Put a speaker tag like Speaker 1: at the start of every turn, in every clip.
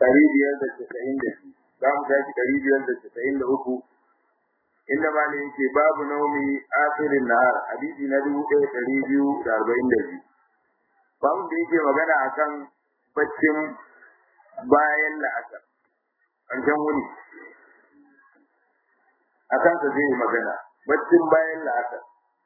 Speaker 1: ɗari biyar da casa'in da biyu za mu tashi ɗari biyar da casa'in da uku inda ma ne yake babu naumi asirin nahar hadisi na dubu ɗaya ɗari biyu da arba'in da biyu babu da yake magana akan baccin bayan la'asar ƙarshen wuni a kansa zai yi magana baccin bayan la'asar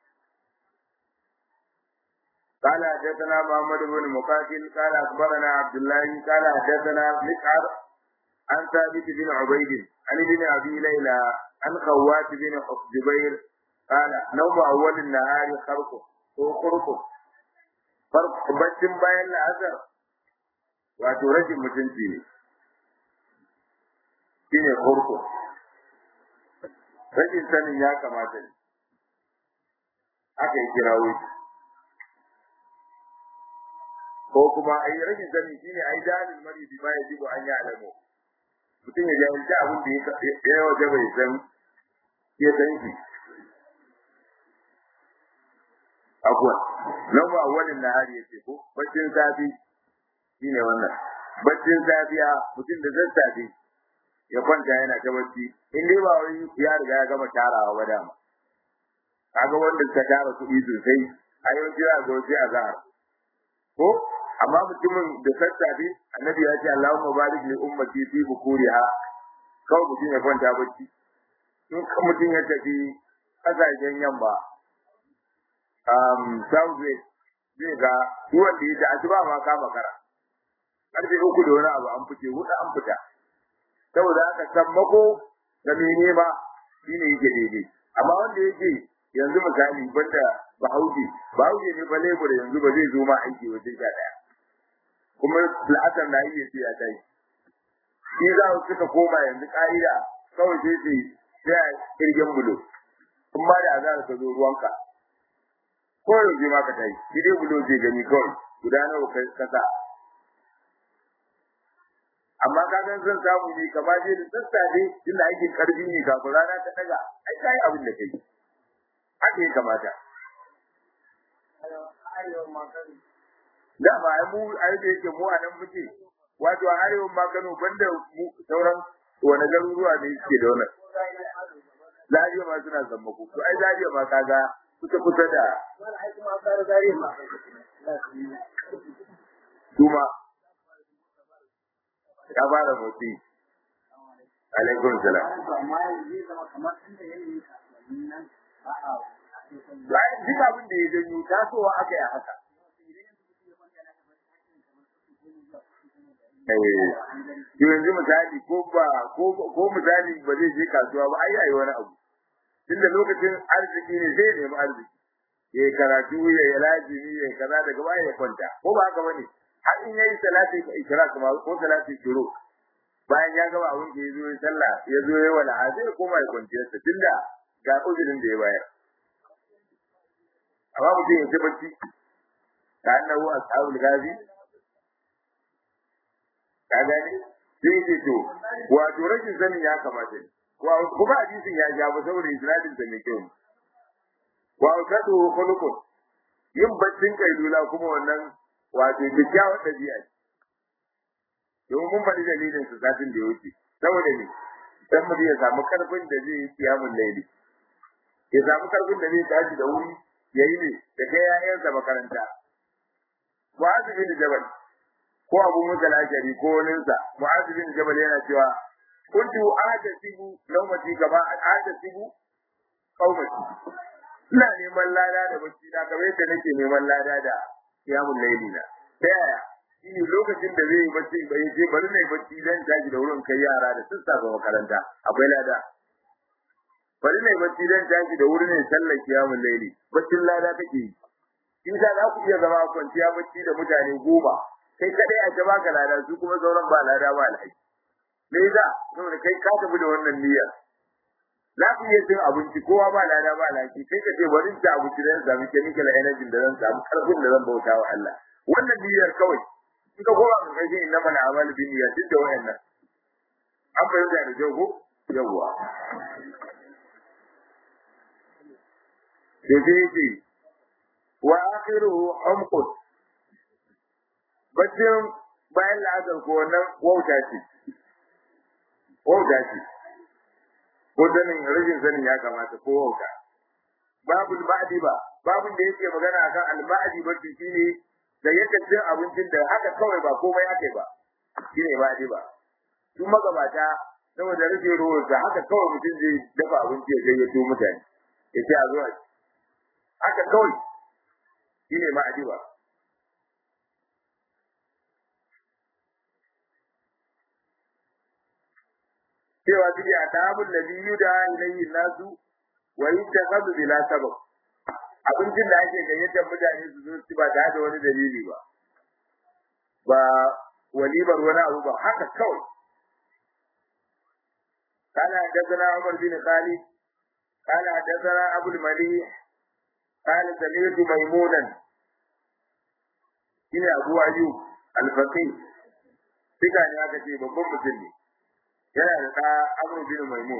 Speaker 1: قال حدثنا محمد بن مقاتل قال اخبرنا عبد الله قال حدثنا مسعر عن ثابت بن عبيد عن ابن ابي ليلى عن خوات بن جبير قال نوم اول النهار خرق وخرق فرق بچin bayan la'asar wato rashin mutunci ne shine khurqu rashin sanin ya kamata ne aka yi kirawo shi ko kuma a yi rashin sani shine a yi dalil mari bi ma yaji an ya alamu mutum ya jahilci abin da ya waje bai san ya san shi abuwa nan ba awalin na hari yace ko baccin safi shine wannan baccin safiya mutum da sassafe ya kwanta yana ta bacci in dai ba wai ya riga ya gama tarawa ba dama kaga wanda suka tara kuɗi sosai a yau jira ga wasu azhar ko amma mutumin da sassafe annabi ya ce Allahumma barik li ummati fi bukuriha kawai mutum ya kwanta bacci in kan mutum ya tafi kasashen yamma um southwest zai ga duk wanda ya ta asuba ma ka makara karfe uku da wani abu an fice hudu an fita saboda haka sammako da mai nema shine yake daidai amma wanda yake yanzu misali banda bahaushe bahaushe ne ba lebur yanzu ba zai zo ma aiki wajen sha daya kuma la'asar na iya ce ya kai shi za su suka koma yanzu ka'ida kawai sai su sai a kirgin bulo in ba da azara ka zo ruwanka ko yaushe ma ka tai shi dai bulo zai gani kawai guda nawa kai kasa amma ka san zan samu ne kama je da sassafe inda ake karfi ne kafin rana ta daga ai kai abin da kai haka ya kamata dama ai mu ai da yake mu a nan muke wato a arewa ma Kano banda mu sauran wani garuruwa ne suke da wannan Zariya ma suna zama ku to ai Zariya ma kaga kusa kusa da kuma ya fara motsi alaikum salam bayan duk abin da ya janyo tasowa aka yi haka yanzu misali ko ba ko misali ba zai je kasuwa ba ai ai wani abu tunda lokacin arziki ne zai nemi arziki ya yi karatu ya yi lazimi ya yi kaza daga baya ya kwanta ko ba haka bane har in yayi salati ikra kuma ko salati shuru bayan ya gaba abin da ya zo ya sallah ya zo ya wala zai koma ya kwanciya sa tunda ga uzurin da ya bayar amma mutum ya ci bacci ka annahu ashabul ghazi ka gani sai ce to wato rashin sanin ya kamata ne kuma hadisin ya ja ba saboda isnadin da mai kyau wa kadu khuluqun yin baccin kailula kuma wannan wato kyakkyawar dabi'a ce domin mun faɗi dalilin su satin da ya wuce saboda ne dan mutum ya samu karfin da zai yi kiyamun laili ya samu karfin da zai tashi da wuri ya yi ne da kai ‘ya'yansa makaranta. Mu'azu bin Jabal ko Abu Musa al-Ashari ko waninsa Mu'azu bin Jabal yana cewa kuntu ahtasibu nawmati kama ahtasibu qaumati ina neman lada da bacci na kamar yadda nake neman lada da qiyamul layli na ta yaya shine lokacin da zai yi bacci bai je bari na yi bacci zan tashi da wurin kai yara da sassafe makaranta akwai lada bari ne bacci dan tashi da wuri ne sallar kiyamul laili baccin lada kake yi in za ku iya zama kwanciya bacci da mutane goma kai kadai a jaba ka lada su kuma sauran ba lada ba alhaji me yasa saboda kai ka tafi da wannan niyyar za ku iya cin abinci kowa ba lada ba alhaji kai ka ce bari in ci abinci dan samu chemical energy da zan samu karfin da zan bauta wa Allah wannan niyyar kawai in ka koma ka kai inna mana amal bin niyyar duk da wayannan an fahimta da jago yawwa da zai ce wa akhiruhu umqut baccin bayan la'asar ko wannan wauta ce wauta ce ko sanin rashin sanin ya kamata ko wauta babu ba'di ba babun da yake magana akan al-ba'di ba shine da yadda cin abincin da haka kawai ba komai ake ba shine ba'di ba su magabata saboda rage ruwan da haka kawai mutum zai dafa abinci ya gayyato mutane ya ce a zo a haka kawai shine ba'di ba cewa suke a tabun da biyu da ilayhi nasu wa yuttakhadhu bila sabab abincin da ake gayyatar mutane su zo su ba da wani dalili ba ba walimar wani abu ba haka kawai قال حدثنا عمر بن خالد قال حدثنا ابو المليح قال سمعت ميمونا إلى أبو أيوب الفقيه Sika ne aka ce babban mutum ne, yana da ɗa Amr bin Maimun.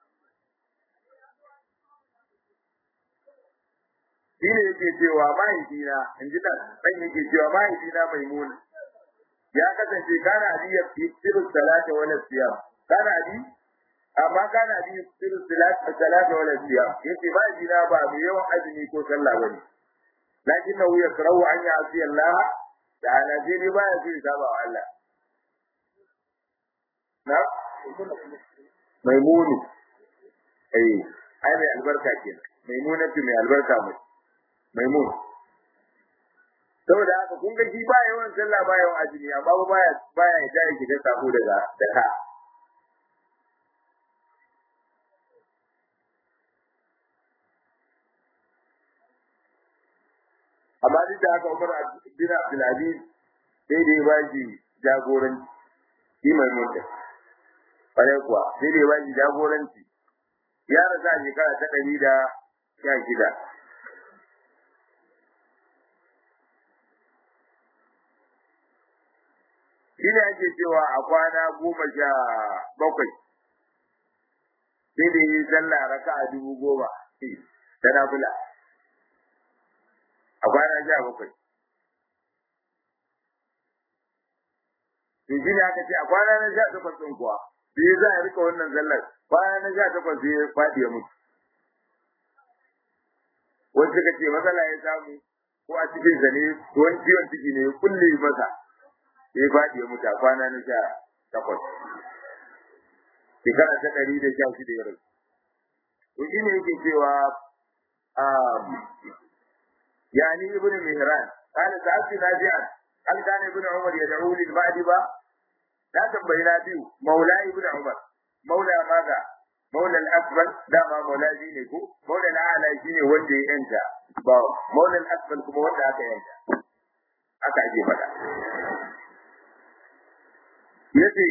Speaker 1: Shi ne yake cewa mahaifina, in ji ɗan ɗan yake cewa mahaifina Maimun. Ya kasance kana abi ya fi sirrin salata wala siyam. Kana abi amma kana abi sirrin salata wala siyam. Yace mahaifina ba mai yawan azumi ko sallah bane. Lakin na wuya karawu an yi asiya Allah da ala sai dai baya so ya saba wa Allah. na maimunu eh ai mai albarka ke maimunatu mai albarka mai maimun saboda haka kun ga shi ba yawan sallah ba yawan azumi amma ba baya baya ya tare ki da sako daga da ka amma duk da haka Umar bin Abdul Aziz sai da ya ba shi jagoranci shi maimun din kwarai kuwa sai dai bashi jagoranci ya rasa shekara ta ɗari da sha shida shi ne ake cewa a kwana goma sha bakwai sai da yi sallah raka a dubu goma ta nafila a kwana sha bakwai to shi ne aka ce a kwana na sha takwas ɗin kuwa sai za a rika wannan zallar kwana na sha takwas sai ya faɗi ya mutu wani suka ce matsala ya samu ko a cikin sa ne ko wani ciwon ciki ne ya kulle masa sai ya faɗi ya mutu a kwana na sha takwas shekara ta ɗari da sha shida ya rasu to shi ne yake cewa yani ibn mihran قال سألت نافعا هل كان ابن عمر يدعو للبعد با na tambayi na biyu maula ibn umar maula maza maula al-asfal dama maula shi ne ko maula al-a'la shi ne wanda ya yanta ba maula al-asfal kuma wanda aka yanta aka ake faɗa yace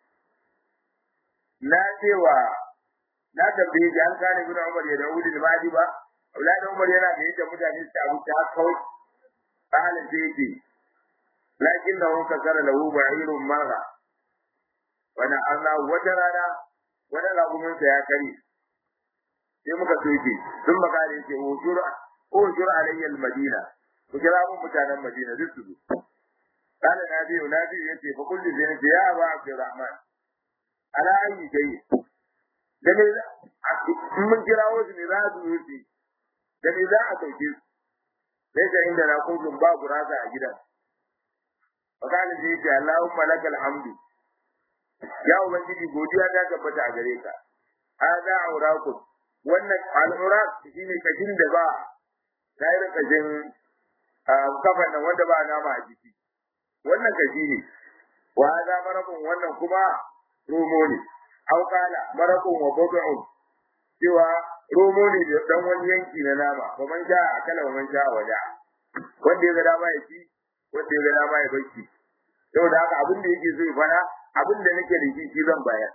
Speaker 1: na cewa na tambaye shi an kane ibn umar ya dawo da badi ba Abdullahi Umar yana da yadda mutane su abu ta kawai halin da yake lakin da wanka kara lahu ba'irun mara wani Allah wata rana wani raguminsa ya kare sai muka soke sun maka da yake ujur ujur alayyal madina ku kira mun mutanen madina duk su kana nabi nabi yace fa kullu zai ce ya ba abdurrahman ala ayi dai da ne mun kira wasu ne za su yi da ne za a sauke su sai ga inda na kun ba gurasa a gidan fa kana zai ce Allahumma lakal hamdu ya ubangiji godiya ta tabbata a gare ka hada auraku wannan al'urak shine kashin da ba tayar kashin kafan nan wanda ba nama a jiki wannan kashi ne wa hada marakun wannan kuma romo ne aw kala marakun wa budu'un cewa romo ne da dan wani yanki na nama ba man sha akala ba man sha wada wanda ya ga dama ya ci wanda ya ga dama ya bacci saboda haka abin da yake so ya fara abin da nake da shi shi zan bayar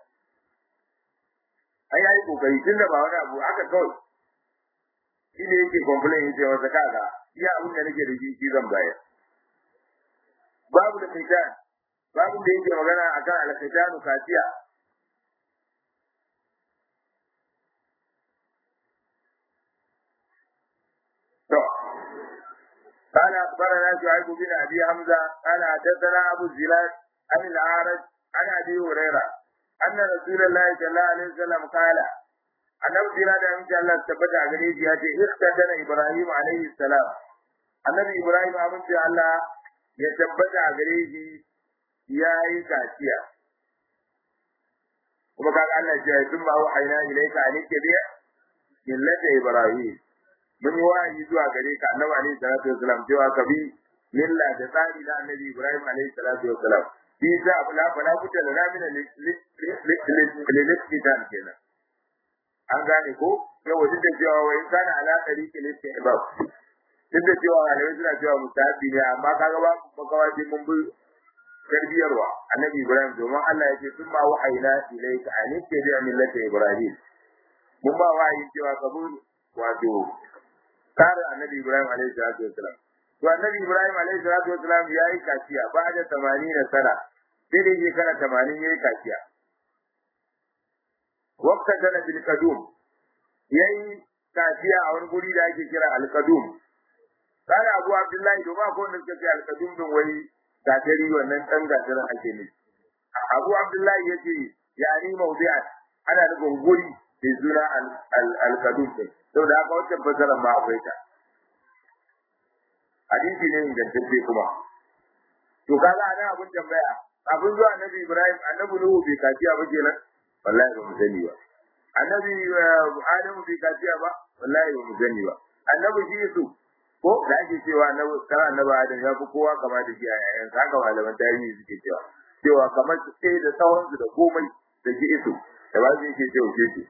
Speaker 1: ai ai kokari tunda ba wani abu aka kawai shi ne yake complain yace wata kaga iya abin da nake da shi shi zan bayar babu da kaitan babu da yake magana akan al-kaitanu kafiya to قال أخبرنا شعيب بن أبي حمزة قال حدثنا أبو الزلال عن الأعرج عن أبي هريرة أن رسول الله صلى الله عليه وسلم قال annabi jira da amince Allah tabbata a gare shi ya ce ihtadana Ibrahim alaihi salam annabi Ibrahim amince Allah ya tabbata a gare shi ya yi kaciya kuma kaga Allah ya ce sun ba wa'ayna ilaika an tabi'a millata Ibrahim mun yi wa'ayi zuwa gare ka annabi alaihi salatu wasalam cewa ka bi milla da tsari na annabi Ibrahim alaihi salatu wasalam bi za a fala fala kuta da ramina lilikitan kenan an gane ko yau duk da cewa wai kana ala tariqi listihbab duk da cewa malamai suna cewa mustahabi ne amma kaga ba makawaji mun bi tarbiyarwa annabi Ibrahim domin Allah ya ce sun ba wahayna ilayka an tabi'a millata Ibrahim mun ba wahayin cewa kabul wato tsarin annabi Ibrahim alaihi salatu wasalam to annabi Ibrahim alaihi salatu wasalam yayi kaciya ba da 80 sana sai dai shekara 80 yayi kaciya wakka tana bil kadum yayi kaciya a wani guri da ake kira al kadum kana Abu Abdullahi to ba ko wanda suka ce al kadum din wai gatari wannan dan gatarin ake ne Abu Abdullahi yace yani mawdi'an ana nufin guri mai suna al kadum din saboda haka wancan fasaran ma akwai ta hadisi ne ingantacce kuma to kaga ana abun tambaya abun zuwa annabi Ibrahim annabi Nuhu bai kaciya ba kenan wallahi ba mu sani ba annabi Adamu bai kaciya ba wallahi ba mu sani ba annabi Yesu ko da ake cewa annabi kana annabi Adam ya fi kowa kama da shi a yayan haka malaman tarihi suke cewa cewa kamar su sai da tsawon su da komai da shi Yesu da ba su yake cewa shi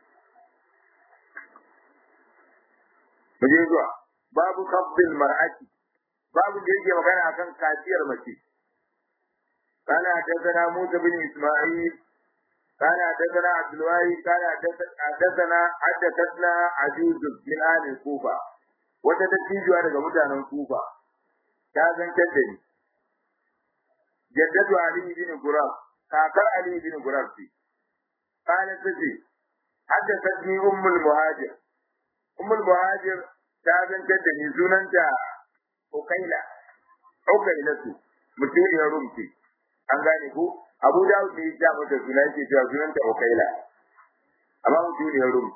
Speaker 1: mu je zuwa babu qabdil mar'ati babu da yake magana akan kaciyar mace قال حدثنا موسى بن اسماعيل قال حدثنا عبد الواري قال حدثنا حدثتنا عجوز من اهل الكوفه wata dattijuwa daga mutanen kufa ta zantar da ni jaddatu ali bin gurab kakar ali bin gurab ce kana tace haddathatni ummul muhajir ummul muhajir ta zantar da ni sunanta ukaila ukaila su mutuniyar rum ce an gane ko abu da ne ya mata suna yake cewa sunanta ukaila amma mutuniyar rum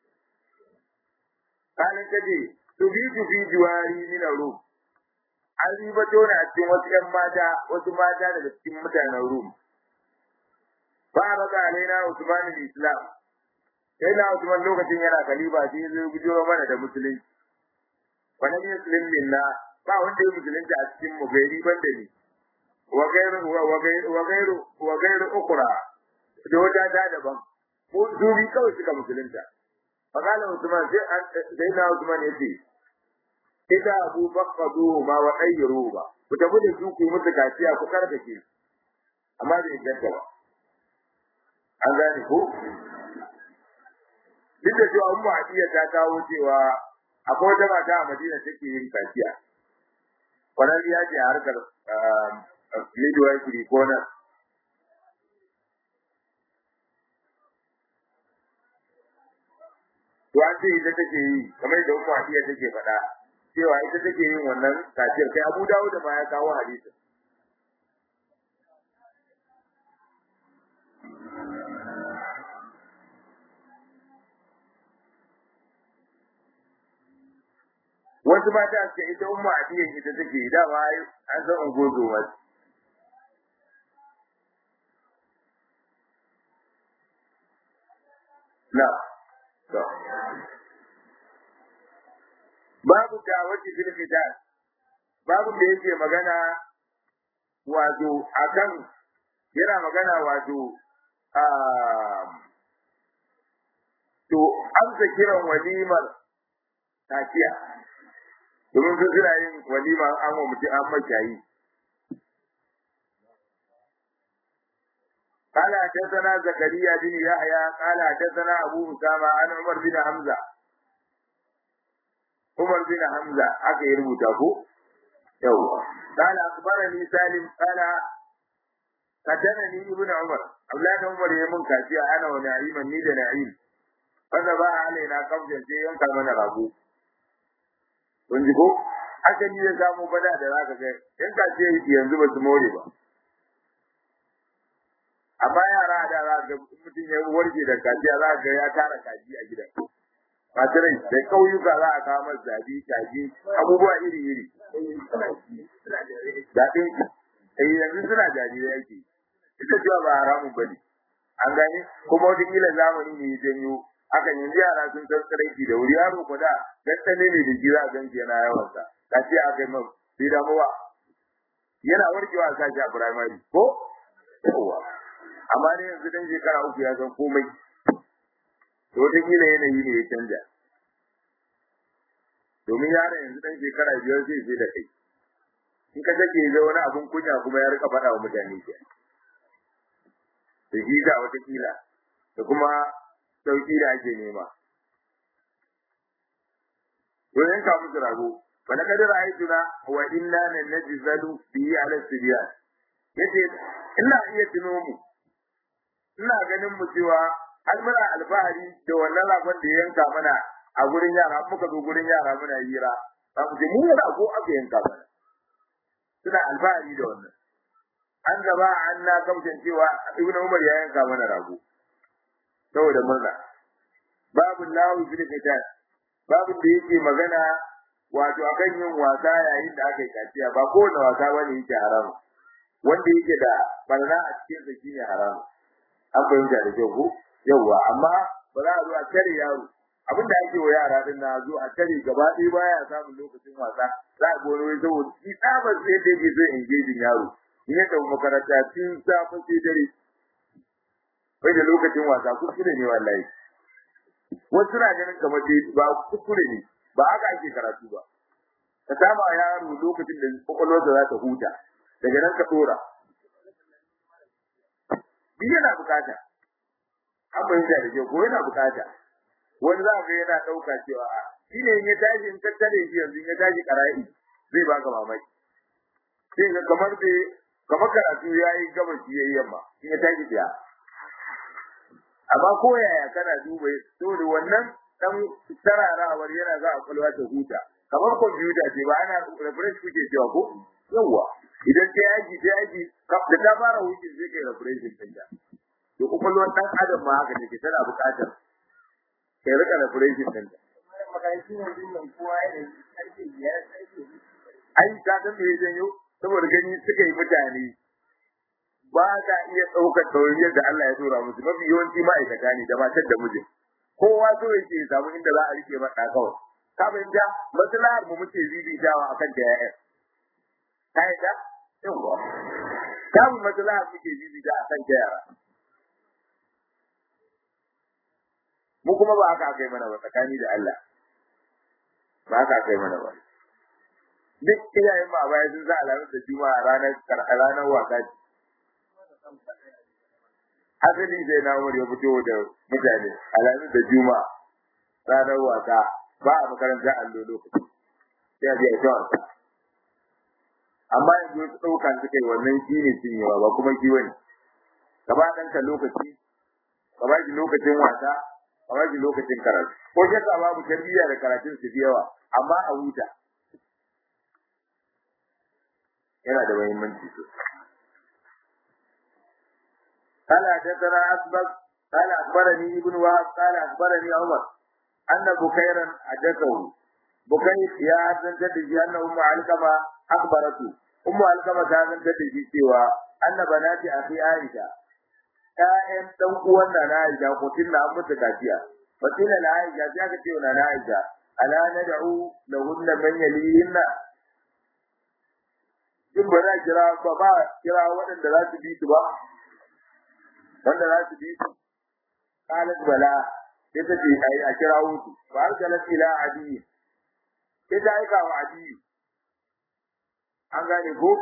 Speaker 1: kana tace tubitu fi juwari min rum an ribato na cikin wasu ƴan mata wasu mata daga cikin mutanen rum ba a raga alaina usman islam sai na usman lokacin yana kaliba sai zai gujo mana da musulunci wani muslim minna ba wanda ya musulunci a cikin mu gairi ban da ni wa gairu wa gairu wa gairu wa gairu ukra da wata ta daban mu dubi kawai suka musulunta fakala usman sai sai na usman yace ida abu faqadu ma wa ayru ba ku tafi da su ku musu kaciya ku karkace amma bai ganta ba an gane ko duk da cewa ummu hadiya ta kawo cewa akwai wata mata a Madina take yin kaciya kwararriya ce a harkar midwifery ko na to an ce ita take yi kamar da ummu hadiya take faɗa cewa ita take yin wannan kaciyar kai Abu Dawud ma ya kawo hadisin wasu mata ce ita umma adiyan ita take dama an san ungozo wasu na to babu dawati fil khitan babu da yake magana wato akan yana magana wato a to amsa kiran walimar kaciya domin su suna yin walima an wa mutum an makiyayi قال حدثنا زكريا بن يحيى قال حدثنا ابو اسامه عن عمر بن حمزه عمر بن حمزه aka yi rubuta ko yawa قال اخبرني سالم قال حدثني ابن عمر اولاد عمر يمن كافيا انا ونعيما ني da na'im fada ba alaina kafin sai yanka mana rago kun ji ko asali ya samu bada da zaka ga in ka ce yanzu ba su more ba amma yara da za ga mutum ya warke da kajiya za ga ya tara kaji a gidan masu rai da ƙauyuka za a kawo masa zabi kaji abubuwa iri iri daɗin eh yanzu suna jarirai yake ita cewa ba haramun bane an gane kuma wata kila zamani ne ya janyo hakan yanzu yara sun san tsaraiki da wuri yaro ko da gaskane ne da jira gan yana yawan sa kace a kai mai sai da mawa yana warkewa a sashi a primary ko yawa amma ne yanzu dan shekara uku ya san komai to wata kila yanayi ne ya canja domin yaron yanzu dan shekara biyar zai sai da kai in ka take ga wani abun kunya kuma ya rika faɗa wa mutane ke da shi da wata kila da kuma sauki da ake nema to yanka musu rago fa na kadara aituna wa inna nan najzalu bi ala sibyan yace ina iya tuno mu ina ganin mu cewa har muna alfahari da wannan ragon da yanka mana a gurin yara muka zo gurin yara muna hira za mu ce mu rago aka yanka mana suna alfahari da wannan an gaba an na kamshin cewa ibnu umar ya yanka mana rago saboda murna babu lahu fil qital babu da yake magana wato akan yin wasa yayin da aka yi kaciya ba kowane wasa bane yake haram wanda yake da barna a cikin sa shine haram an fahimta da kyau ko yawa amma ba za a zo a tare yaro abin da ake wa yara din na zo a tare gaba ɗaya baya samun lokacin wasa za a gano wai saboda shi tsabar sai da yake so engaging yaro in ya tafi makaranta tun safe sai dare bai da lokacin wasa kuskure ne wallahi wasu na ganin kamar dai ba kuskure ne ba haka ake karatu ba ka saba yaro lokacin da kwakwalwarsa za ta huta daga nan ka dora shi yana bukata an fahimta da ke ko yana bukata wani za ga yana ɗauka cewa shi ne in ya tashi in tattare shi yanzu in ya tashi ƙara'i zai baka mamaki sai ga kamar bai kamar karatu ya yi gabashi ya yi yamma in ya tashi biya amma ko yaya kana duba saboda wannan dan tararawar yana za a kwalwa ta huta kamar kwamfuta ce ba ana refresh kuke cewa ko yawa idan ta yaji ta yaji da ta fara wuce sai kai refresh din ta to kwakwalwar dan adam ma haka take tana buƙatar kai rika refresh din ta ai ka san me janyo saboda gani suka yi mutane ba ta iya ɗaukar tauriyar da Allah ya tura musu mafi yawanci ma'aikata ne da matar da mijin kowa so yake ya samu inda za a rike masa kawai ka fahimta maslahar mu muke bibitawa akan da ya'ya ka yadda yawa samu maslahar muke bibita akan da yara mu kuma ba haka aka yi mana ba tsakani da Allah ba haka aka yi mana ba duk iyayen ma baya sun za alamun da juma'a ranar ranar wasa ce asali sai na umar ya fito da mutane alamun da juma'a ranar wasa ba a makarantar allo lokaci sai a biya ta wasa amma yanzu wasu ɗaukan suka yi wannan shi ne cinyewa ba kuma shi wani ka ba ɗanka lokaci ka ba shi lokacin wasa ka ba shi lokacin karatu ko shakka babu tarbiyya da karatun su fi yawa amma a huta yana da muhimmanci sosai قال حدثنا أسبق قال أخبرني ابن وهب قال أخبرني عمر أن بكيرا حدثه بكير يا حسن تدجي أن أم علقمة أخبرته أم علقمة كانت تدجي سوى أن بنات أخي عائشة ‘ya'yan ɗan uwan na Aisha ko tilla an mutu kafiya. Fatila na Aisha sai aka ce na Aisha, ala na da'u da hunna man yalihinna. In ba za kira ba ba kira waɗanda za su bi su ba, wanda za su bi su qalat bala sai ta ce ai a kira wutu fa arsalat ila adi sai ta aika wa adi an gane ko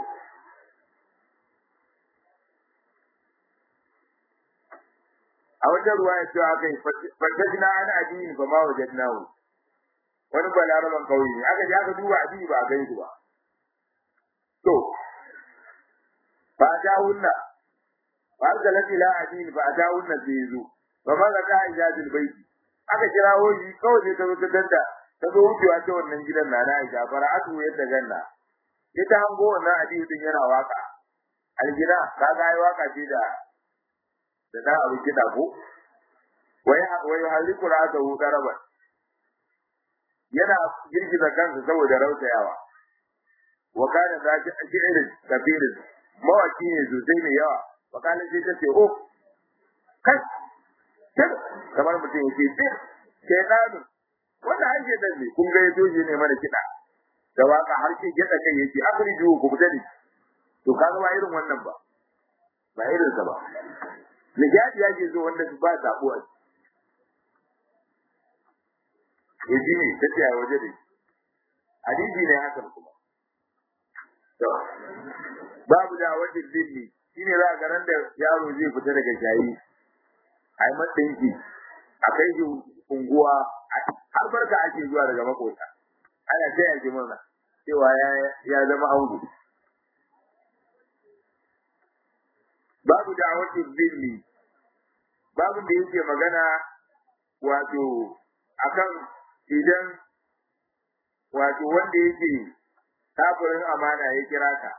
Speaker 1: a wata ruwa ya ce aka yi fatajna an adi ba ma wajadnahu wani balaraban kauye ne aka je aka duba adi ba a gan shi ba to ba ta hunna فأرسلت إلى عدين فأتاهن الزيزو فماذا كان إجاز البيت aka kirawo shi kawai sai ta zo ta danda ta zo wucewa ta wannan gidan na na Aisha fara'atu yadda ganna ita hango wannan adiyu din yana waka algina kaga ai waka ce da da da abu kida ko wai wai haliku ra'ata hu daraba yana girgiza kansa saboda rautayawa wa kana zaki shi'irin kabirin mawaki ne sosai ne yawa wa kana sai ta ce oh kai kamar mutum yake ce shaytanu wanda an shaytan ne kun ga yato shi ne mana kida da waka har ke gida kai yake afriju ku fita ne to kaga ba irin wannan ba ba irin sa ba nijadi yake zo wanda ba sabo a yaji ne tace a waje ne hadisi ne hakan kuma to babu da wajen dinni shine za ga ran da yaro zai fita daga shayi ai matsinki a kai shi unguwa har barka ake zuwa daga makota ana taya shi murna cewa ya zama ango babu da'awatul zilli babu da yake magana wato akan idan wato wanda yake kafirin amana ya kira ka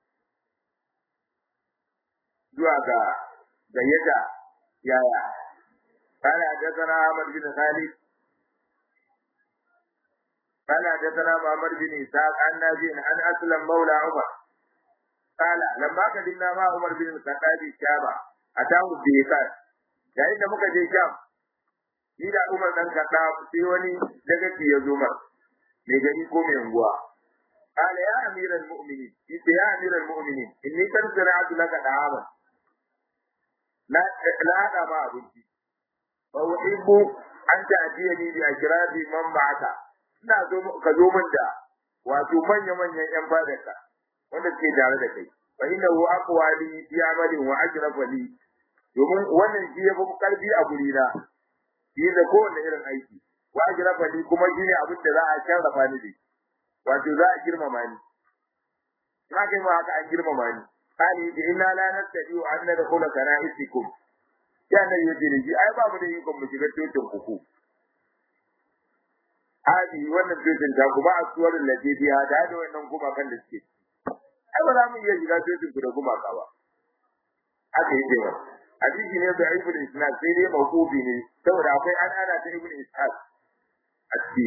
Speaker 1: zuwa ga gayyata yaya قال حدثنا أحمد بن خالد قال حدثنا محمد بن إسحاق عن نافع عن أسلم مولى عمر قال لما قدمنا مع عمر بن الخطاب الشام أتاه الديكان yayin da muka je Sham ni da Umar dan Khattab sai wani daga ci ya zo mar mai gari ko mai unguwa qala ya amiral mu'minin ita ya amiral mu'minin inni kan sana'atu laka da'ama la la hada ma abinci fa uhibbu an ta'tiyani bi ajrabi man ba'aka ina zo ka zo min da wato manya manyan yan fadarka wanda ke tare da kai fa innahu aqwali fi amali wa ajrafa li domin wannan shi yafi karfi a guri na shi da kowanne irin aiki wa ajrafa li kuma shi ne abin da za a sharrafa ni da wato za a girmama ni na kai ma haka an girmama ni kani da inna la nastadi wa anna dakhula kana'isikum ya nan yace ne ai ba mu da ikon mu shiga cikin kuku hadi wannan cikin ta kuma asuwar ladiya da da wannan kuma kan da suke ai ba za mu iya shiga cikin ku da kuma ka ba haka yake ba hadisi ne da ibn isnad sai dai mawqufi ne saboda akwai an ana ta ibn ishaq a ciki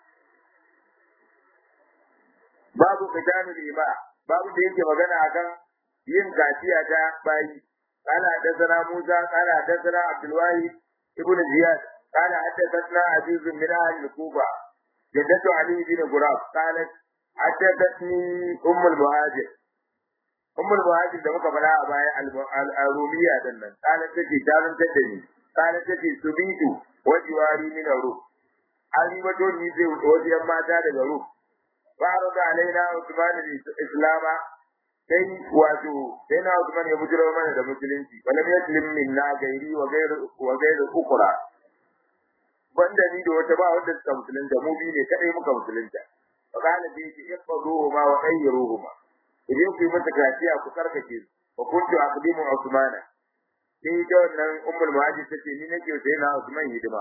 Speaker 1: babu kitanu lima babu da yake magana akan yin kaciya ta bayi قال حدثنا موسى قال حدثنا عبد الواحد ابن زياد قال حدثتنا عزيز من اهل الكوفه جدة علي بن غراب قالت حدثتني ام المهاجر ام المهاجر da muka fara a baya al-rumiya din nan qalat take tarin taddani qalat take subitu wa jiwari min ru ali wato ni zai wajen mata daga ru farada alaina usman al-islama sai wato sai na Usman ya bujiro mana da musulunci walam yaslim minna gairi wa gairu wa gairu ukra banda ni da wata ba wanda suka musulunta mu bi ne kadai muka musulunta fa kana bi ki iqduhuma wa khayruhuma idan ku yi mata kaciya ku karkace su wa kuntu aqdimu Usman sai da wannan ummul muhajir tace ni nake sai na Usman hidima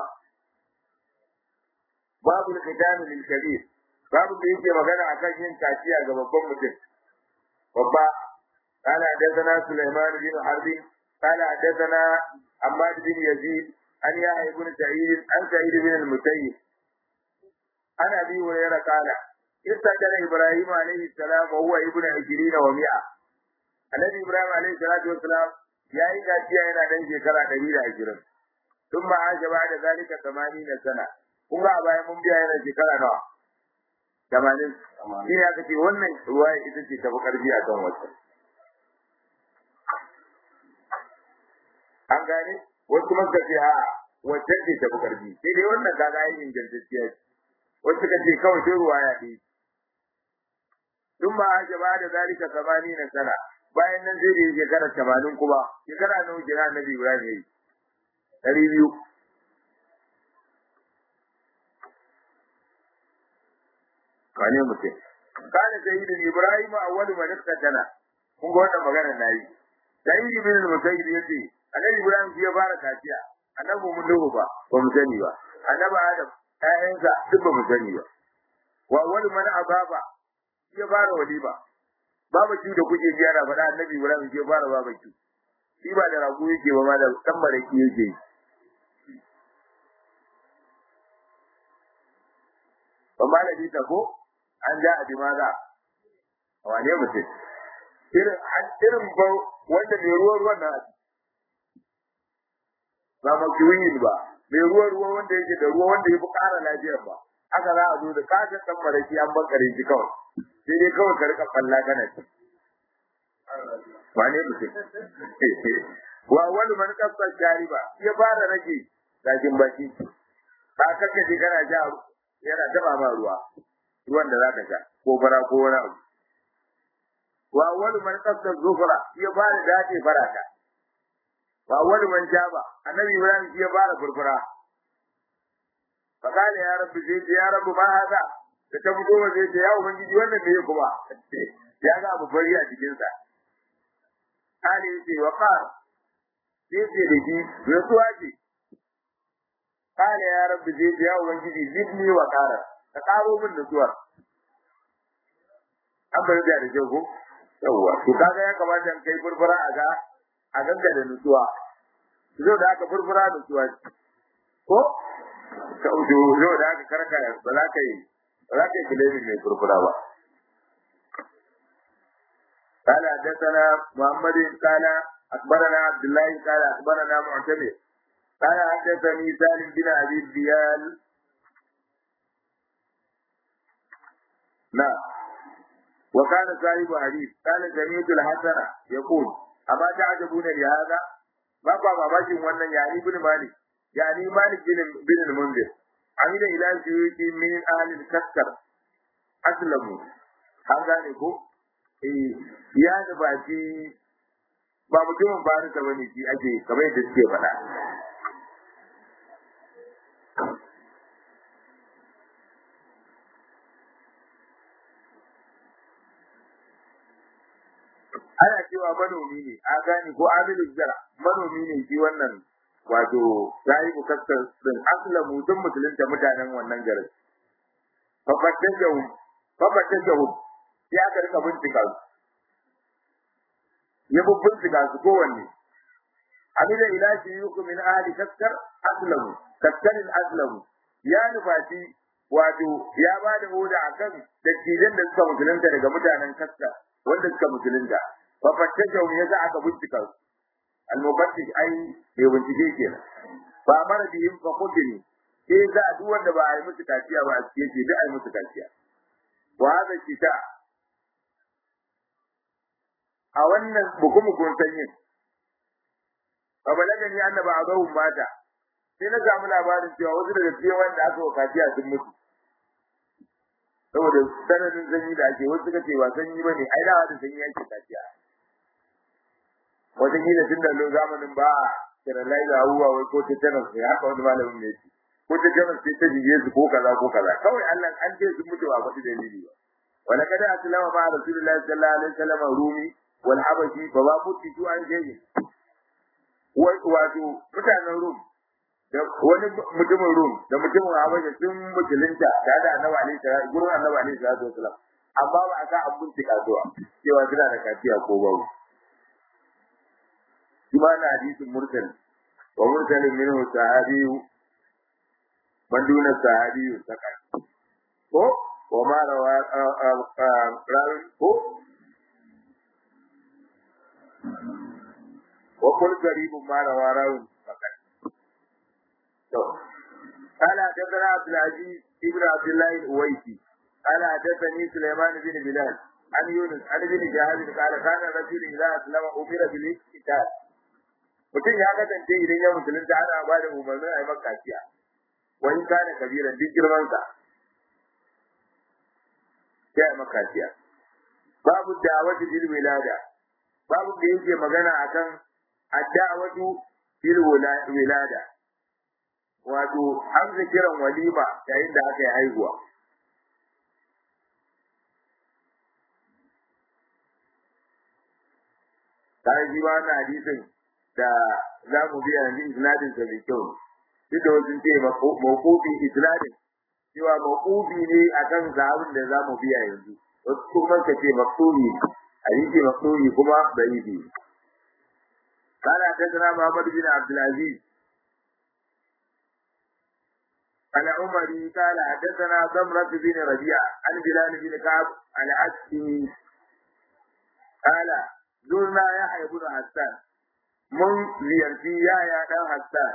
Speaker 1: babu al-qidan lil kabir babu da yake magana akan yin kaciya ga babban mutum babba قال حدثنا سليمان بن حرب قال حدثنا عماد بن يزيد عن يحيى بن سعيد عن سعيد بن المسيب عن ابي هريره قال استأذن ابراهيم عليه السلام وهو ابن عشرين ومئة النبي ابراهيم عليه الصلاه والسلام يا yi gaciya yana dan shekara ɗari da ashirin tun ba a gaba da zalika tamanin sana kun ga a bayan mun biya yana shekara nawa tamanin shi ne aka ce wannan ruwa ita ce tafi karfi a kan wata an gane wasu kuma suka ce a wacce ce tafi karfi sai dai wannan kaga yin ingantacciya ce wasu suka ce kawai sai ruwa ya ɗi tun ba a gaba da zalika samani na sana bayan nan zai yi shekara tamanin kuma shekara nawa kira annabi ibrahim ya yi ɗari biyu wane mutum kana sayyidin ibrahim awwalu man iqtana kun ga wannan magana nayi sayyid ibn al-musayyib yace annabi ibrahim shi ya fara kaciya annabi mun duhu ba ba mu sani ba annabi adam ƴaƴansa duk ba mu sani ba wa wani man ababa ya fara walima babaki da kuke ji ana faɗa annabi Ibrahim ke fara babaki shi ba da rago yake ba ma da dan maraki yake ba malami ta ko an ja abi maza wane mutum irin irin ba wanda mai ruwan ruwan nan ba makiyin ba mai ruwan ruwa wanda yake da ruwa wanda ya fi ƙara lafiyar ba haka za a zo da kashin dan maraki an bankare shi kawai sai dai kawai ka rika falla kana ci wane mutum wa wani man kasar jariba ya fara rage gashin baki ka kakkace kana ja yana taba ma ruwa ruwan da zaka sha ko fara ko wani abu wa wani man kasar zufura ya fara dace farata wa wani man jaba annabi ibrahim ya fara furfura fakale ya rabbi zai ya rabbi ma haka da ta fito wa zai ya ubangiji wannan me kuma ya ga abu bari a cikin sa ali yace wa qal sai ce da shi rasuwa ce kale ya rabbi zai ya ubangiji zidni wa qara ka karo min nutsuwa an bari da da jago yawa to kaga ya kamata in kai furfura a ga a ganga da nutsuwa zo da aka furfura nutsuwa ko ka ujo zo da aka karka ba za ka yi ba za ka yi kilemin mai furfura ba قال حدثنا محمد قال اخبرنا عبد الله قال اخبرنا معتمر قال حدثني سالم بن ابي الديال نعم وكان صاحب حديث قال سمعت الحسن يقول اما تعجبون لهذا ما بابا باkin wannan yani ibn malik yani malik bin bin al-munzir amina ila suyuti min ahli al-kaskar aslamu an gane ko eh ya da baki ba mutumin farisa bane shi ake kamar yadda suke faɗa ana cewa manomi ne a gane ko amilu zara manomi ne shi wannan wato sahibu kaskar din aslamu duk musulunta mutanen wannan garin fafattajahu fafattajahu sai aka rika bincika su ya bincika su kowanne amina ila shi yuku min ahli kaskar aslamu kaskarin aslamu ya nufati wato ya ba da oda akan dattijan da suka musulunta daga mutanen kaskar wanda suka musulunta fafattajahu ya za aka bincika su al-mubattish ai bai bincike kenan ba mara bihim fa kutini sai za a duk wanda ba a yi musu kaciya ba a cikin shi duk a yi musu kaciya wa hada kita a wannan bukumukun sanyin fa balagani annaba azahum mata sai na samu labarin cewa wasu daga cikin wanda aka wa kaciya sun mutu saboda sananin sanyi da ake wasu suka ce ba sanyi bane ai da da sanyi yake kaciya wata kila tun da zamanin ba a kiralai da abubuwa wai ko tetanus ne haka wani malamin ne ce ko tetanus sai ta jige su ko kaza ko kaza kawai Allah an ce sun mutu ba faɗi dalili ba wala kada aslama ma rasulullahi sallallahu alaihi wasallam rumi wal habashi fa ba mutu tu an jeje wato mutanen rum da wani mutumin rum da mutumin habashi sun musulunta da da annabi alaihi salatu gurin annabi alaihi salatu wasallam amma ba a sa an bincika zuwa cewa suna da kafiya ko babu kuma na hadisin mursal wa mursalin minhu sahabiyu man duna sahabiyu saka ko wa ma rawa rawin ko wa kul garibun ma rawa rawin saka to قال حدثنا عبد العزيز ابن عبد الله الأويسي قال حدثني سليمان بن بلال عن يونس عن ابن جهاز قال كان الرجل إذا أسلم أمر بالاقتتال mutum ya kasance idan ya musulunta ana ba da umarnin a yi maka kaciya wani kana kabiran duk girmansa sai a yi maka kaciya babu da'awatu bil wilada babu da yake magana akan ad-da'watu bil wilada wato an kiran walima yayin da aka yi haihuwa kai ji ba na hadisin da za mu biya yanzu isnadin sa mai kyau duk da wasu ce mawqufi isnadin cewa maqubi ne akan zabin da zamu biya yanzu wasu kuma ka ce maqsubi hadisi maqsubi kuma da'ifi قال حدثنا محمد بن عبد العزيز عن عمري قال حدثنا ضمرة بن ربيعة عن بلال بن كعب عن عسكي قال زرنا يحيى بن حسان من زيارتي يا يا دان حسان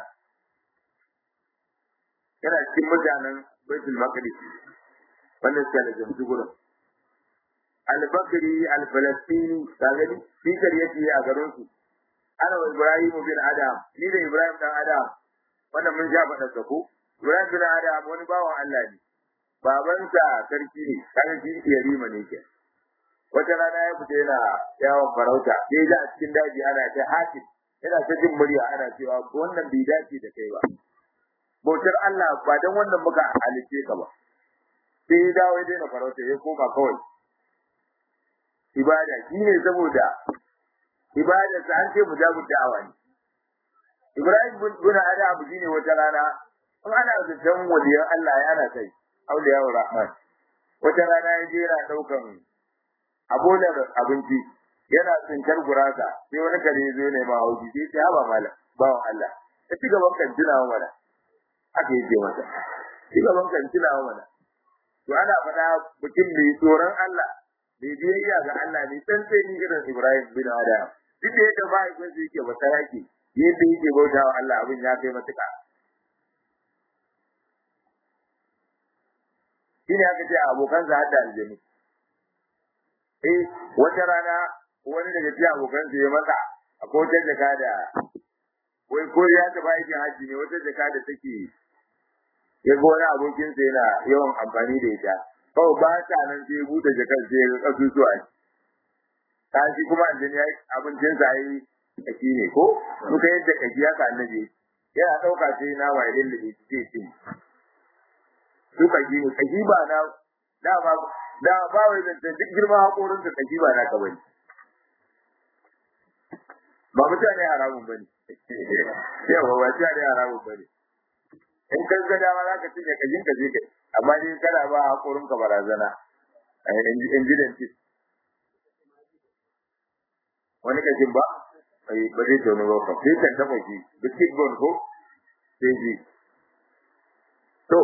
Speaker 1: yana cikin mutanen baitul maqdis wanda suka da jamsu gurin al-bakri al-falastini kaga ni fikar yake a garin su ana wa ibrahim bin adam ni da ibrahim dan adam wannan mun ja faɗa ko ibrahim bin adam wani bawan Allah ne babansa sarki ne kaga shi yarima ne ke wata rana ya fita yana yawon farauta sai da a cikin daji ana ta hakim yana ta jin murya ana cewa wannan bai dace da kai ba bautar Allah ba dan wannan muka halice ka ba sai ya dawo ya daina farauta ya koma kawai ibada shine saboda ibada sa an ce mujabud da'awa ne Ibrahim bin Adam shine wata rana in ana zaton waliyan Allah ya ana kai auliya rahman wata rana ya je yana daukan abolar abinci yana tsinkar gurasa sai wani kare zo ne ma hauji sai ya haba malam bawan Allah ya ci gaban kan tunawa mana aka yi masa ci gaban kan tunawa mana to ana faɗa mutum mai tsoron Allah mai biyayya ga Allah ne dan sai ni irin Ibrahim bin Adam duk da yadda mahaifin su yake ba saraki yadda yake bauta wa Allah abin ya kai matuƙa shine aka ce abokan sa hadda aljanu eh wata rana wani daga cikin abokan sa ya masa akwai wata jaka da wai ko ya taɓa aikin hajji ne wata jaka da take ya ga wani abokinsa yana yawan amfani da ita kawai ba ta nan sai ya buɗe jakar sai ya ga ƙasusuwa ta shi kuma aljini ya abincin sa yi kaki ne ko in ka yadda kaki ya ka annabi yana ɗauka sai na wa ilin da ke cin su kaki ne kaki ba na da ba da ba wai da duk girman haƙorin ka kaki ba na ka bane ba mutane haramun bane yawa ba mutane haramun bane in kan ga dama za ka cinye kajin ka je kai amma dai kana ba hakorin ka barazana in ji dentist wani kajin ba ai ba zai tono ba ka sai kan taba shi biskit bone ko sai ji to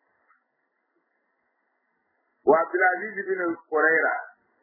Speaker 1: wa Abdulaziz bin Quraira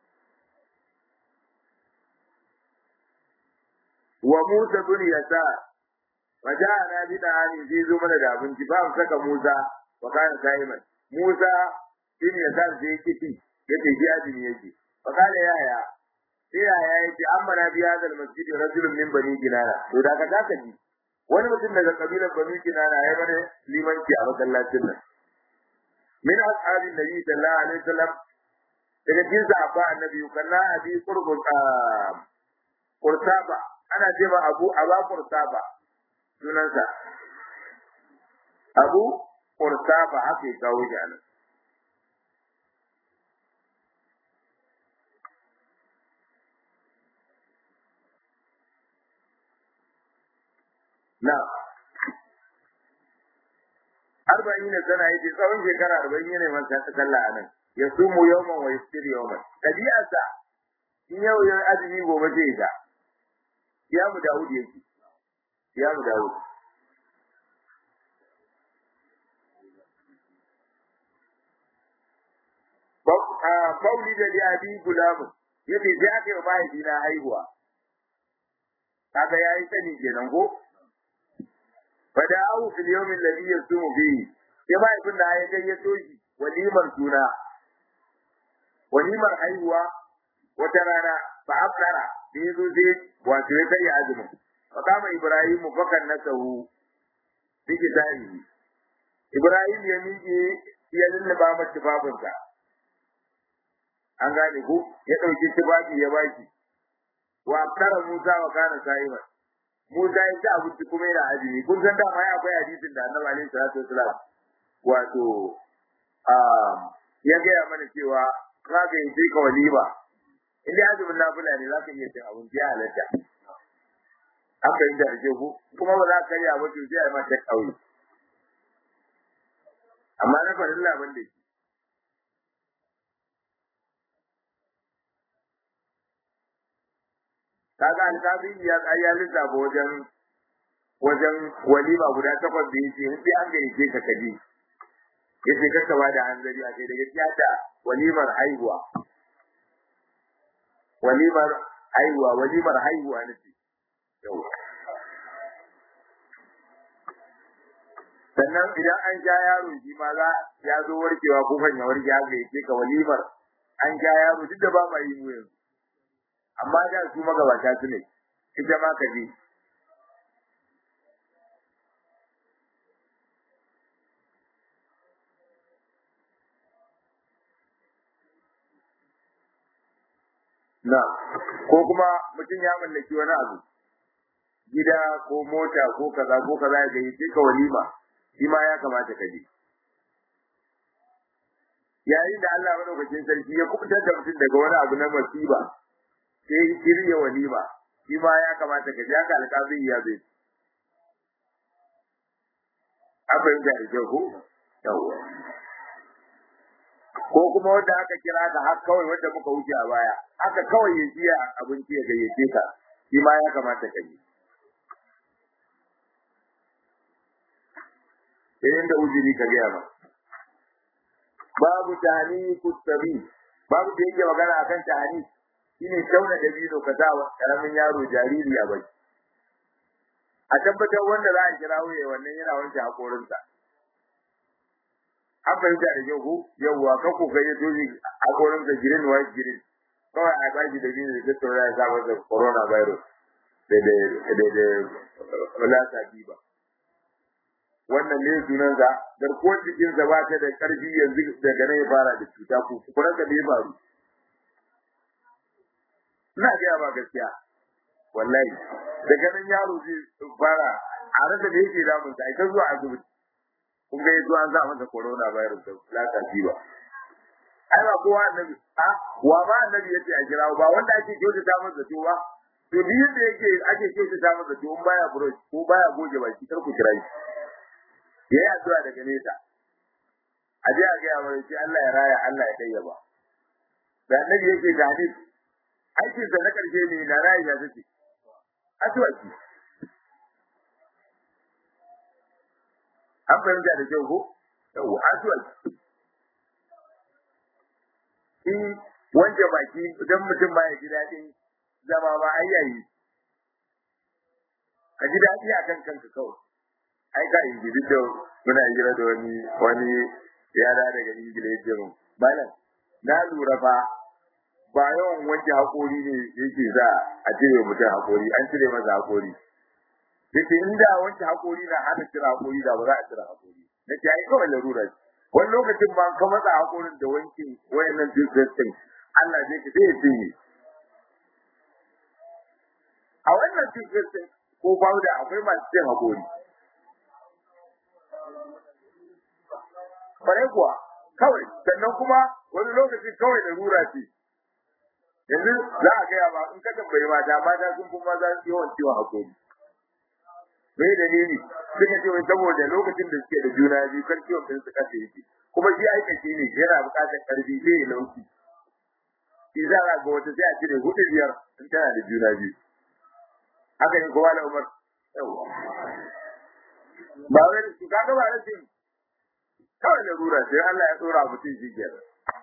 Speaker 1: wa Musa bin Yasar وجاءنا بدعاني في زمن da abinci ba mu saka Musa wa kana Simon Musa shine ya san sai kici yace shi azumi yake fa kana yaya sai yaya yace amma na biya da masjid rajulun min bani kinana to da ka zaka ji wani mutum daga kabilar bani kinana ya bane limanci a masallacin nan min ashabi nabi sallallahu alaihi wasallam daga cikin sahaba annabi kana abi qurbul qursaba ana cewa abu aba qursaba sunansa abu kursafa haka ya kawo shi anan na arba'in sana yace tsawon shekara arba'in yana man sallah anan ya sumu yawman wa yastir yawman tabi'arsa in yau ya azumi gobe zai ta ya mu Dawud yake ya mu dawo Fauli da Abi Gulamu yace sai aka yi mahaifina haihuwa. Kaga ya yi sani kenan ko? Fada awu fil yawmin ladhi yasumu fihi. Sai mahaifin da ya gayyato shi walimar suna. Walimar haihuwa wata rana fa afkara da yazo sai wato ya kai azumin. فقام إبراهيم فكنسه بكتابه إبراهيم يميجي ya lullaba masa tufafinsa an gane ko ya ɗauki tufafi ya baki wa kara Musa wa kana sa'iman Musa ya ci abinci kuma yana azumi kun san da ma akwai hadisin da Annabi alaihi salatu wasalam wato ya gaya mana cewa ka ga yi ka walima in dai azumin nafila ne zaka iya cin abinci ya halatta an fahimta da ku kuma ba za ka yi abu to sai a mata kauye amma na farilla ban da shi kaga alƙazi ya ya lissafa wajen wajen walima guda takwas da yake in sai an gayyace ka kaje yace ka ka da hanzari a kai daga tiyata walimar haihuwa walimar haihuwa walimar haihuwa nace yawa sannan idan an ja yaro shi ma za ya zo warkewa ko kan ya warke haka yake ka walimar an ja yaro duk da ba ma yi mu yanzu amma da su magabata su ne ita ma ka je na ko kuma mutum ya mallaki wani abu gida ko mota ko kaza ko kaza ya gayyace ka walima shi ma ya kamata ka je yayin da Allah madaukakin sarki ya kubutar da mutum daga wani abu na masiba sai shirya walima shi ma ya kamata ka je haka alƙazin ya zai abin da ya ko yawa ko kuma wanda aka kira ka har kawai wanda muka wuce a baya haka kawai ya jiya abinci ya gayyace ka shi ma ya kamata ka je idan da ujiri ka gaya ba babu tani kustabi babu da yake magana akan tani shine tauna dabino ka sa wa karamin yaro jariri a bai a tabbatar wanda za a kira wuya wannan yana wanke hakorinsa an fahimta da kyau ko yawwa kan ko kai ya tozi hakorinsa girin wa girin kawai a baki da biyu da tattauna ya sa masa corona virus da da da da lasa biba wannan ne sunansa garkuwar jikinsa ba ta da ƙarfi yanzu daga nan ya fara da cuta ko kuma ka bai faru ina gaya ba gaskiya wallahi daga nan yaro zai fara a rasa da yake damun sa ita zuwa asibiti kun ga yanzu an sa masa corona virus da lata ba ai ba kowa annabi a wa ba annabi yace a kira ba wanda ake kyautata masa to ba to bi yadda yake ake kyautata masa to in baya brush ko baya goge baki kar ku kira shi yayi addu'a daga nesa a je a ga mai shi Allah ya raya Allah ya kayyaba da annabi yake da hadisi aikin sa na karshe ne na raya ya take addu'a ki an fahimta da kyau ko yawa addu'a ki in wanke baki idan mutum ba ya ji daɗin zama ba ai yayi ka ji daɗi akan kanka kawai ai ka ingili da muna hira da wani wani yara daga ingila ya ce mun malam na lura fa ba yawan wanke hakori ne yake za a cire mutum hakori an cire masa hakori yake inda wanke hakori na hana cire hakori da ba za a cire hakori nake ai kawai larura ce wani lokacin ba ka matsa hakorin da wankin wayannan toothpaste Allah zai ka sai ya cinye a wannan toothpaste ko powder akwai masu cin hakori bare kuwa kawai sannan kuma wani lokaci kawai da rura ce yanzu za a gaya ba in ka tambayi mata mata sun fi maza yawan ciwon hakori me dalili suka ce wai saboda lokacin da suke da juna biyu kan ciwon din su kasa yake kuma shi aikace ne yana buƙatar karfi zai yi lauki shi za a ga wata sai a cire hudu biyar in tana da juna biyu haka ne kowa da umar ba wai su kaga ba rashin kawai da rura sai Allah ya tsora mutum shi ke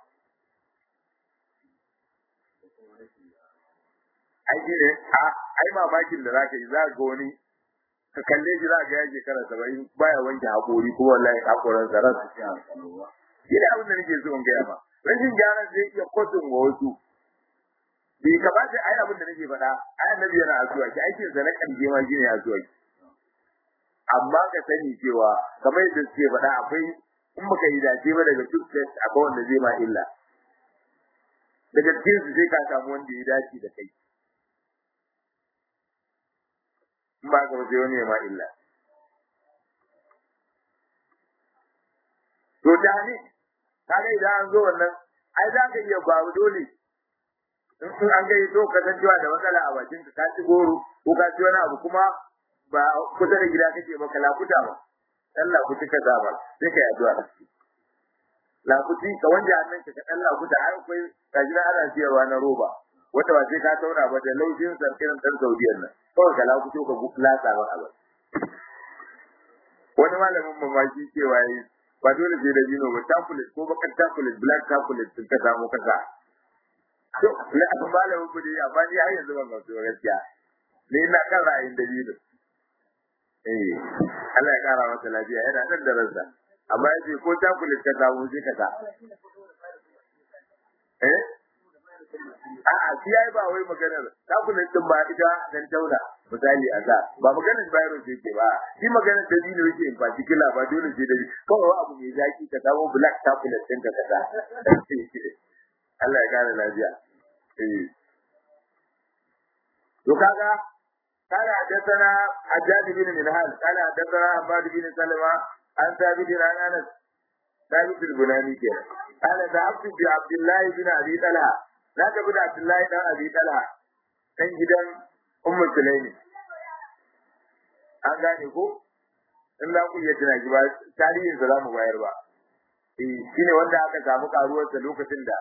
Speaker 1: ai ne a ai mamakin da zaka yi za ga wani ka kalle shi za ka ya shekara saba'in baya wanke haƙori kuma wallahi haƙoran sa ran su ci shi ne abin da nake so in gaya ma rashin gyaran zai iya kotun wa wasu bai kamata ai abin da nake faɗa ai annabi yana asuwa ki aikin sa na ƙarshe ma shine asuwa ki amma ka sani cewa kamar yadda suke faɗa akwai in baka yi dace ba daga duk akwai wanda zai ma illa daga cikin su sai ka samu wanda ya dace da kai in ba ka ba sai wani ya ma illa to da ne kaga idan an zo wannan ai za ka iya babu dole in an gai to ka san cewa da matsala a bakin ka ci goro ko ka ci wani abu kuma ba kusa da gida kake ba kala kuta ba Allah ku cika zaba sai kai addu'a lakuti ka wanda hannun ka dan lakuta har akwai kaji na ana siyarwa na roba wanda ba sai ka tauna ba da laushin sa irin dan Saudiyan nan kawai ka lakuto ka lasa ba abin wani malamin mamaki cewa yi ba dole sai da jino ba chocolate ko bakar chocolate black chocolate sun ka samu kasa to ne a malamin ku dai amma ni har yanzu ban gamsu ba gaskiya ni ina kan ra'ayin da jino eh Allah ya kara masa lafiya yana nan da ransa amma yace ko chocolate ka samu sai ka sa eh a'a shi yayi ba wai maganar chocolate din ba ita dan tauna misali a da ba maganar virus yake ba shi maganar da dino yake in particular ba dole sai da kawai abu mai zaki ka samu black chocolate din ka kasa Allah ya kara lafiya eh to kaga قال حدثنا حجاج بن منهال قال حدثنا عباد بن سلمة عن ثابت عن انس ثابت البناني كده قال ذهبت بعبد الله بن ابي طلحه لا تبد عبد الله بن ابي طلحه كان gidan ummu sulaimi an gane ko in za ku iya tuna shi ba tarihin sa zamu bayar ba eh shine wanda aka samu karuwarsa lokacin da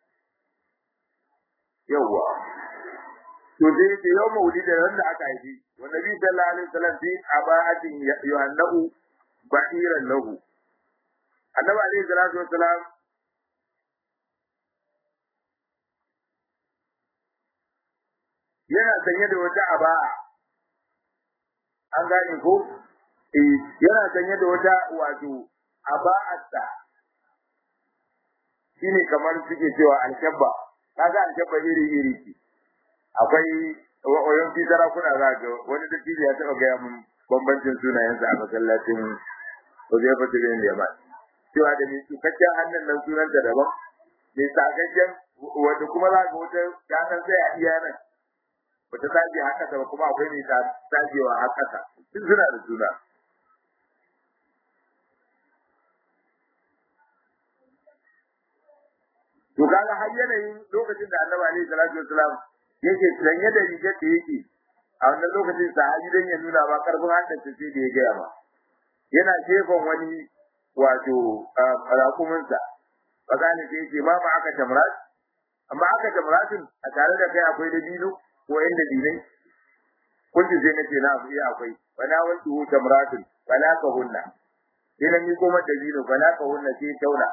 Speaker 1: yawwa to sai yake yau maulidi da wanda aka haifi wa nabi sallallahu alaihi wasallam fi aba'atin yuhannahu ba'iran lahu annabi alaihi salatu wasalam yana sanye da wata aba'a an gane ko eh yana sanye da wata wato aba'atta shine kamar suke cewa alkabba kaga alkabba iri iri ce akwai wayan fi sarakuna za ga wani da ya taɓa gaya mun bambancin sunayensa a masallacin Huzaifa bin Yaman cewa da mai tsukakken hannun nan sunanta daban mai tsakakken wanda kuma za ga wata ta san sai a iya nan wata tsaje haka ta kuma akwai mai tsajewa haka ta duk suna da suna to kaga har yanayin lokacin da Annabi alaihi salatu wasalam yake sanye da rigar da yake a wannan lokacin sahabi dan ya nuna ba karfin haddasa sai da ya gaya ba yana jefan wani wato rakuminsa fazani sai yake ma ma aka tamrat amma aka tamratin a tare da kai akwai dabino ko yan dabinai kunji sai nace na abu akwai wala wasu tamratin wala ka hunna sai nan ni kuma dabino wala ka hunna sai tauna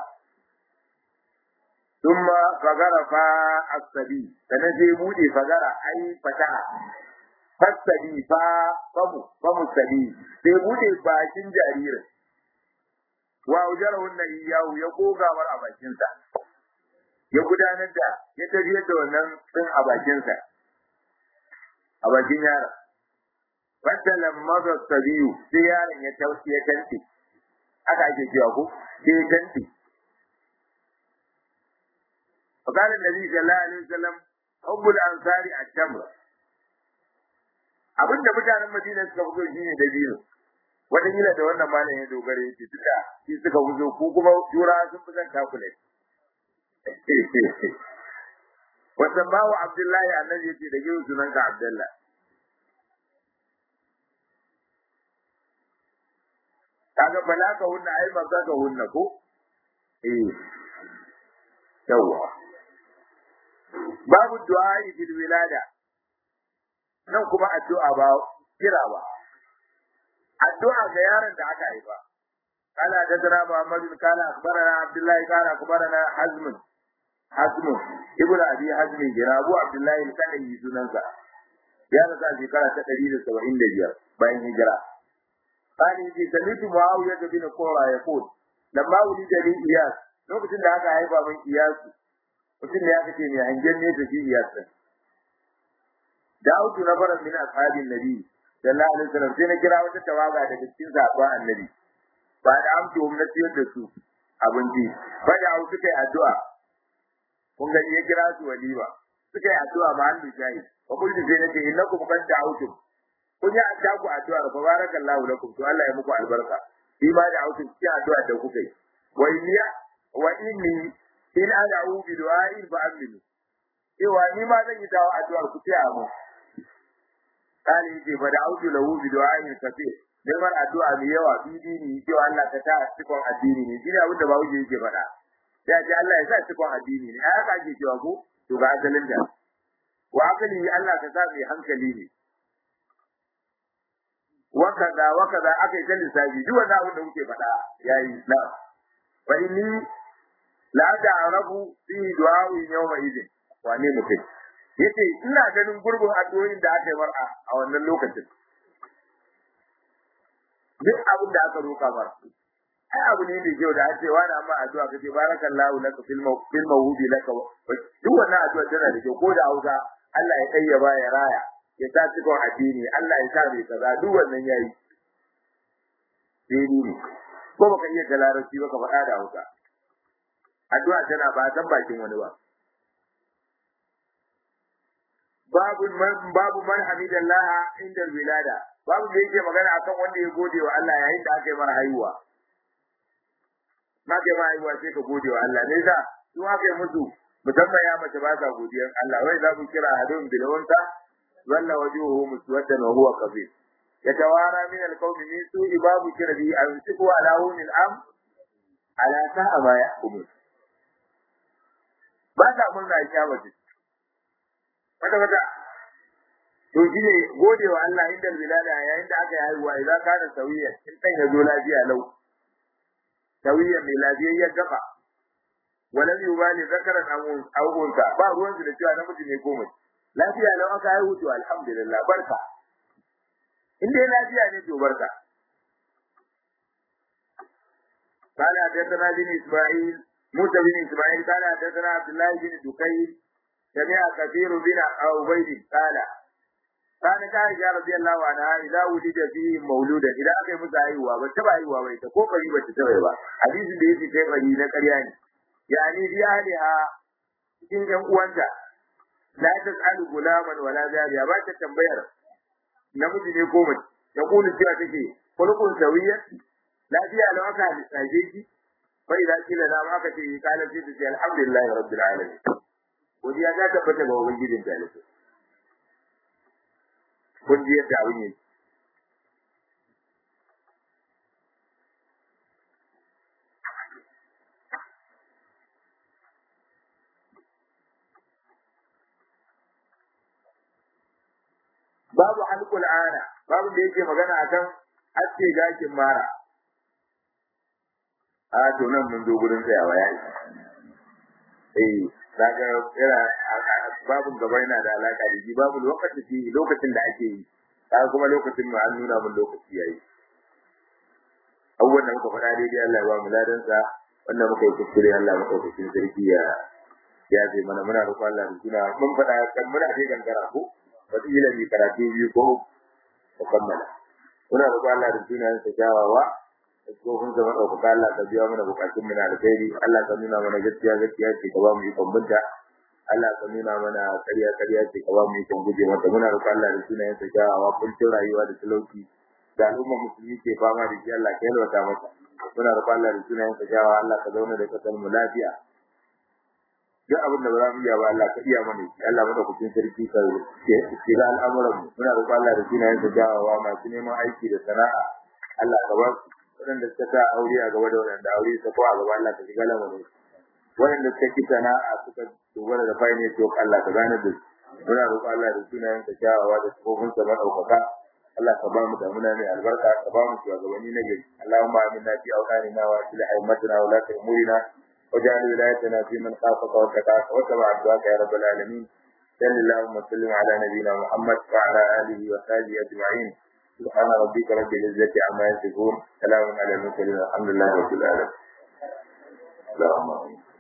Speaker 1: ثم فغرف السبي sannan sai bude fagara ai fataha fasabi fa famu famu sabi sai bude bakin jaririn wa ujarahun na iyahu ya goga mar a bakinsa ya gudanar da ya tafiyar da wannan din a bakinsa a bakin yaron fasalan maza sabiyu sai yaron ya tausi ya tanti aka ake cewa ko sai ya tanti فقال النبي صلى الله عليه وسلم حب الانصار التمر abin da mutanen Madina suka fito shine dabino wataƙila da wannan malam ya dogara yake duka shi suka fito ko kuma jura sun fi son takule wannan bawo Abdullahi annabi yace da gidan sunan ka Abdullah kaga bala ka hunna ai ba ka hunna ko eh yawwa babu du'a fil wilada nan kuma addu'a ba kira ba addu'a ga yaron da aka haifa kana da dara Muhammad kana akbarana Abdullah kana akbarana Hazm Hazm ibn Abi Hazm jira Abu Abdullah kana yi sunansa ya rasa shekara ta 175 bayan hijira Kani ji samitu Muawiya bin Qura yaqul lamma wulida li Iyas lokacin da aka haifa min Iyasu mutum ne aka ce mai hangen ne da shi Iyasu da'utu nafaran min ashabin nabi sallallahu alaihi wasallam sai na kira wata tawaga daga cikin sahabban annabi ba da amci gwamnati da su abinci ba da au suka yi addu'a kun ga ya kira su walima suka yi addu'a ma hannu shayi wa kullu sai nace innakum qad da'utum kun yi addu'a ku addu'a fa barakallahu lakum to Allah ya muku albarka shi ma da autum ci addu'a da kuka yi wa inni wa inni in ad'u bi du'a'i fa aminu cewa ni ma zan yi dawo addu'ar ku ce mu kali ce fa da'utu lahu bi du'a'i kathir neman addu'a mai yawa bidi ne cewa Allah ka ta cikon addini ne shine abin da ba wuce yake faɗa ya ce Allah ya sa cikon addini ne ai haka ake cewa ko to ga asalin da wa akali Allah ka sa mai hankali ne wa kaza wa kaza aka yi ta lissafi duk wannan abin da muke faɗa yayi na fa inni la ta'rafu fi du'a'i yawma idin wane mutum yace ina ganin gurbin addu'o'in da aka yi mar'a a wannan lokacin duk abin da aka roƙa mar ai abu ne mai kyau da ake wani amma addu'a kace barakallahu laka fil fil mawhudi laka duk wannan addu'a tana da kyau ko da Hausa Allah ya kayyaba ya raya ya sa cikon addini Allah ya sa mai kaza duk wannan yayi daidai ne ko baka iya da larabci ba ka faɗa da Hausa addu'a tana ba san bakin wani ba babu man babu man hamidallah inda wilada babu da yake magana akan wanda ya gode wa Allah yayin da aka yi mara haihuwa na kai ma haihuwa sai ka gode wa Allah ne sa su aka yi musu musamman ya mace ba sa godiyar Allah wai za ku kira hadun bil unsa walla wajuhu muswaddan wa huwa kabir yatawara min al-qawm min su'i babu kira bi an siku ala hunil am ala sa'a ma yahkumun ba ta murna ya mace wata wata to shine gode wa Allah inda bilada yayin da aka yi haihuwa idan kana sawiya in dan ya zo lafiya lau sawiya mai lafiyayyar gaba walam yubali zakaran aw unsa ba ruwan su da cewa namiji ne ko mace lafiya lau aka haihu to alhamdulillah barka in dai lafiya ne to barka قال حدثنا بن اسماعيل موسى بن اسماعيل قال حدثنا عبد الله بن دكين سمع كثير بن عبيد قال كانت عائشة رضي الله عنها إذا ولد فيه مولودا إذا أكي مسا أيوة بتبع أيوة بيتا كو قريبا تتبع حديث da yake kai bari na ƙarya ne yani bi ahliha cikin ƴan uwanta la tas'alu gulaman wala jariya ba ta tambayar namiji ne ko mace ta kulu cewa take kulkun sawiyya lafiya lau aka lissafe ki fa idan kila na ma aka ce kala ce ta ce alhamdulillah rabbil alamin godiya ta tabbata ga ubangijin talibai kun ji yadda abin yake babu halkul ana babu da yake magana akan aske gashin mara a to nan mun zo gurin tsayawa yayi eh daga ira babu gaba yana da alaka da shi babu lokaci lokacin da ake yi kaga kuma lokacin mu an nuna mun lokaci yayi abubuwan da muka faɗa daidai Allah ya ba mu ladan sa wannan muka yi kuskure Allah muka yi sarki ya ya ce mana muna roƙon Allah da suna mun faɗa kan muna dai gangara ko wata ila mi karatu biyu ko ko kammala muna roƙon Allah da suna sa kyawawa tsohon zama ɗaukaka Allah ka biya mana bukatun mu na alkhairi Allah ka nuna mana gaskiya gaskiya ce ka ba mu ikon binta Allah ka nuna mana ƙarya ƙarya ce ka ba mu ikon guje mata muna roƙon Allah da sunayen sa kyawawa kuncin rayuwa da talauci da al'umma musulmi ke fama da shi Allah ka yalwata mata muna roƙon Allah da sunayen sa kyawawa Allah ka zauna da kasar mu lafiya duk abin da ba za mu iya ba Allah ka iya mana shi Allah maka kucin sarki ka shiga al'amuran mu muna roƙon Allah da sunayen sa kyawawa masu neman aiki da sana'a Allah ka ba su waɗanda suka sa aure a gaba da waɗanda aure suka ko a gaba Allah ka shiga lamarin waɗanda suka ki sana'a suka dogara da fayne to Allah ka gane da muna roƙo Allah da sunayen ka kyawawa da sifofin sa madaukaka Allah ka ba mu da muna mai albarka ka ba mu shugabanni na gari Allahumma aminna fi awqanina wa aslih aimatina wa la ta'murina واجعل ولايتنا في من خافك واتقاك واتبع رضاك يا رب العالمين صل اللهم وسلم على نبينا محمد وعلى اله وصحبه اجمعين سبحان ربك رب العزة عما يصفون سلام على المرسلين الحمد لله رب العالمين اللهم